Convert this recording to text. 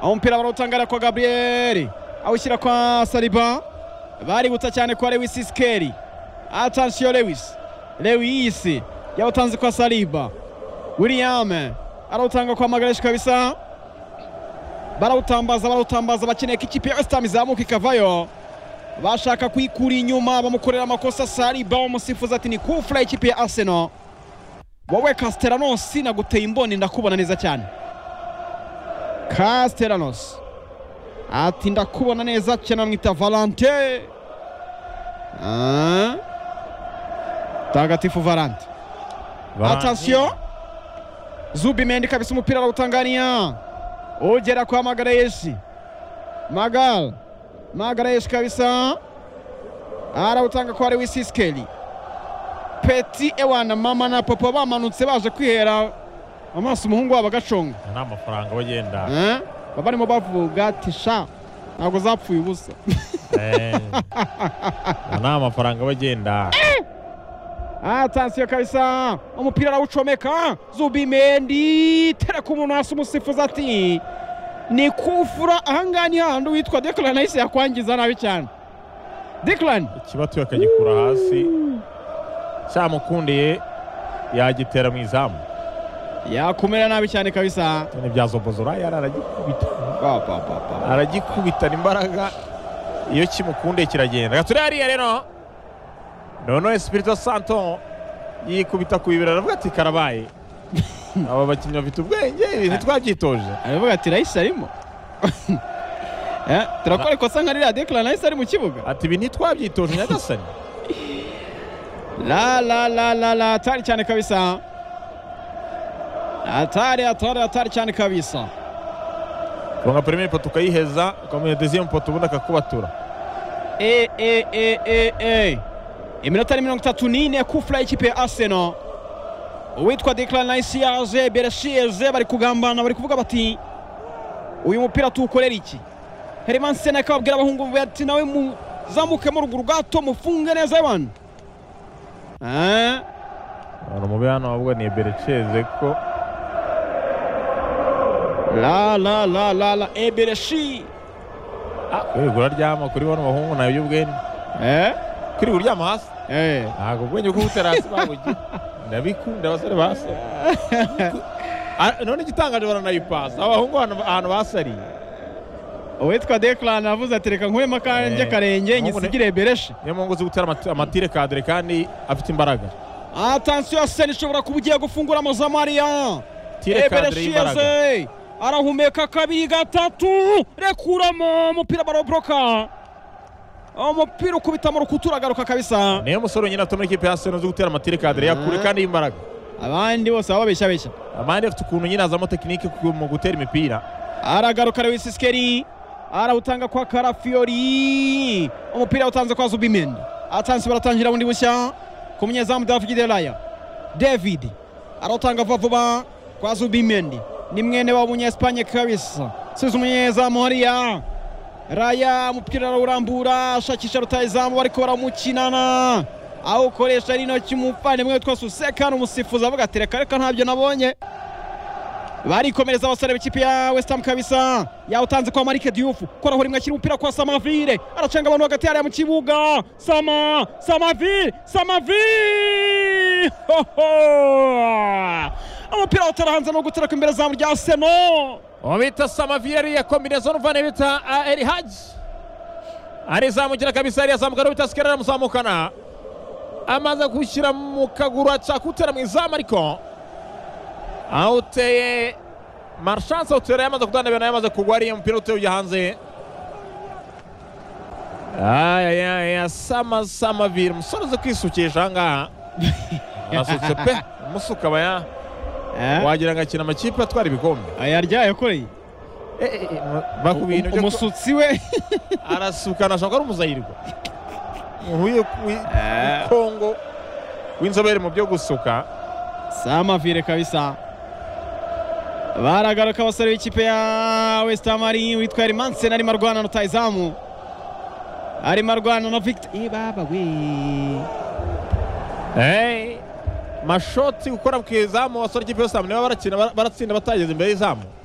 aho umupira barawutangara kwa gaburiyeri awushyira kwa saliba baributsa cyane kwa lewisi sikeri atansiyo lewisi lewisi yawutanze kwa saliba william arawutanga kwa magareshi kabisa barawutambaza barawutambaza bakeneye ko ikipe ya wesitani izamuka ikavayo bashaka kuyikura inyuma bamukorera amakosa saliba umusifuzi ati ni kufura ikipe ya arsenal wowe castellanosi naguteye imboni ndakubona neza cyane castellanosi ati ndakubona neza cyane bamwita valante Ah. tagatifu valante atansiyo zubimendi kabisa umupira arawutangania ugera kwa magareyeshi magal magareyeshi kabisa arawutanga kwa lewisi sikeli peti ewana mama na papa bamanutse baje kwihera amaso umuhungu wabo agacunga nta amafaranga aba agenda Eh? baba barimo bavuga ati sha ntabwo zapfuye ubusa Eh. nta amafaranga aba agenda atansiyo kabisa umupira arawucomeka zubimendi tereka umuntu hasi umusifuzi ati ni kufura ahangaha ni hahandi witwa dekarani ahise yakwangiza nabi cyane dekarani ikibatu akagikura hasi cyamukundiye yagitera mu izamu yakumira nabi cyane kabisa none bya zobozora yari aragikubita Ba, ba, ba, ba. aragikubitana imbaraga iyo kimukundiye kiragenda gature hariya rero noneho espirito santo yikubita ku bibero aravuga ati karabaye aba bakinnyi bafite ubwenge ibintu twabyitoje aravuga ati rahise arimo Eh, turakora ikosa nka ririya dekarani ahise ari mu kibuga ati ibi ntitwabyitoje nyagasani La la la la la hatari cyane kabisa. Hatari hatari hatari cyane kabisa. tunga premier poto ukayiheza ukamuha deuxième poto ubundi akakubatura E e e e e. Iminota ni mirongo itatu n'ine kufura y'ikipe ya Arsenal. Uwitwa Declan Rice yaje Bereshiyeze bari kugambana bari kuvuga bati uyu mupira tuwukorera iki? Herman Sena akababwira abahungu be ati nawe muzamukemo ruguru gato mufunge neza abantu. Eh? abantu mu bihano bavuga ni ebereceze ko La la la la la Ebereshi. kwigura ryama kuri bano bahungu nabyo ubwenge Eh? kwirigura uryama hasi Eh. ntabwo ubwenge bwo butera hasi babugira ndabikunda abasore basi none igitangaje baranayipasa abahungu ahantu ahantu basariye uwitwa Declan avuze ati reka nkuremo akanjye Eh, akarenge ahubwo ne- ngisigire bereshi niyo mpamvu uzi gutera amati- amatire kadire kandi afite imbaraga atansiyo ya sena ishobora kuba igiye gufungura amazamariya tire kadire y'imbaraga yeze arahumeka kabiri gatatu rekuramo umupira baraboroka umupira ukubita mu rukuta uragaruka kabisa niyo musore wenyine atuma ikipe ya seno uzi gutera amatire kadire yakure kandi y'imbaraga abandi bose baba babeshyabeshya amande afite ukuntu nyine azamo tekinike ku- mu gutera imipira aragaruka lewis sikeri arawutanga kwa karafiyori umupira awutanze kwa zubimendi atansi baratangira bundi bushya ku munyezamu davidi delaya david arawutanga vuba vuba kwa zubimendi ni mwene wa munyesipanye kabisa size umunyezamu hariya raya umupira arawurambura ashakisha rutayizamu bariko baramukinana awukoresha n'intoki umuvandimwe witwa susekani umusifuzi avuga ati reka reka ntabyo nabonye barikomereza abasore b'ikipe ya West Ham kabisa yawutanze kwa Marike Diouf koraho rimwe akiri umupira kwa Samavire aracanga abantu hagati hariya mu kibuga Sama Samavire Samavire hoho umupira utarahanze no gutera imbere zamu rya Arsenal uwo bita samaviyeri ya kombinezoni uvana bita erihaji arizamukira kabisa ariyazamuka ariyo bita sikera aramuzamukana amaze gushyira mu kaguru aca kutera mu izamu ariko awuteye marshanse awutera yamaze kudandabira nawe yamaze kugwa ariya mupira uteye ujya hanze ayayaya sama samaviyeri umusore uzi kwisukisha aha ngaha arasutse pe umusuka aba ya eh wagira ngo akina amakipe atwara ibikombe ayarya yakoreye bakubintu byo ko- umusutsi we arasukana ashobora kuba ari umuzayirwa umuntu w'i- w'i- Eh. w'i kongo w'inzobere mu byo gusuka Samavire kabisa baragaruka abasore b'ikipe ya West Ham ari witwa Hermansen arimo arwana na Rutahizamu arimo arwana na Victor Ibaba we Eh, mashoti gukora ku izamu abasore ikipe yose niba barakina bara- baratsinda batageze imbere y'izamu